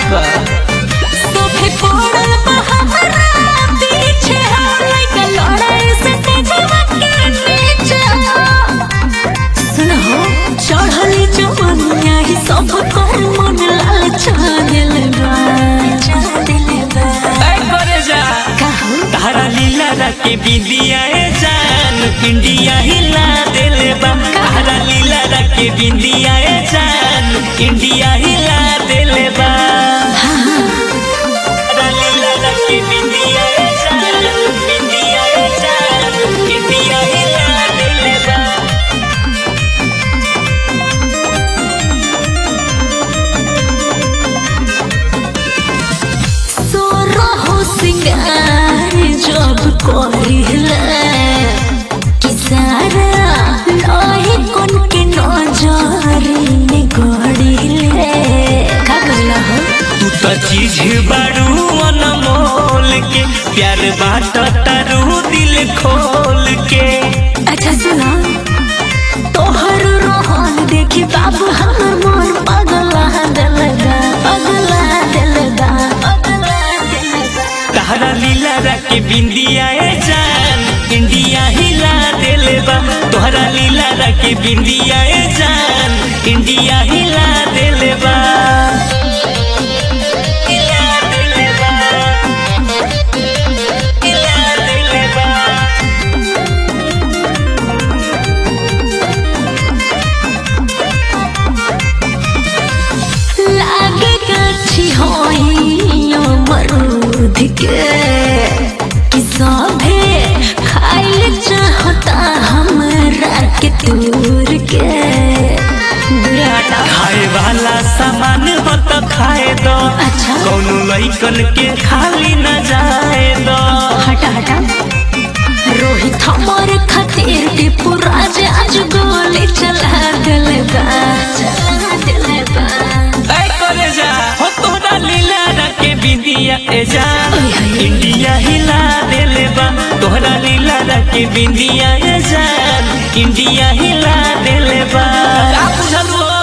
का सोफे पड़ल बा हमरा पीछे लइका लड़ाई से तेजवा के नीचे सुनो चढ़ली जवनिया ही सब कर मन लाल छागल बा छागल बा ऐ करे जा कहूँ तारा लीला रखे बिंदिया ए जान इंडिया हिला देले बा तारा लीला रखे बिंदिया ए जान इंडिया हिला देले बा तारा लीला रखे बिंदिया ए जान बिंदिया ए जान इंडिया हिला देले बा सोरहो सिंगार जब करिला कि सारा लोही कोन के नजरी में गड़िले का कहला हो तू तो चीज बारू अनमोल के प्यार बाट तारू दिल खोल के अच्छा सुना तोहर रोहन देखी बाबू हमर मन पगला दिलगा पगला दिलगा पगला दिलगा तारा लीला रखे बिंदिया ए जान इंडिया हिला देले बा तोहरा लीला रखे बिंदिया ए जान इंडिया हिला देले बा हिला देले बा हिला देले बा लागे गाछी होइयो मरूद के कि सभे खाइल चाहता हमरा के दूर के बुढ़ाटा खाए वाला सामान हो तो खाए दो अच्छा कौनो लइकन के खाली न जाए दो हटा हटा रोहित हमारे खातिर टिपू राज आज गोली चला दिल बा चला दिल बा ऐ करे जा हो तोरा लीला रखे बिंदिया ए जा ओए होए। इंडिया हिला देले बा तोहरा लीला रखे बिंदिया ए जान इंडिया हिला देले बा का बुझलू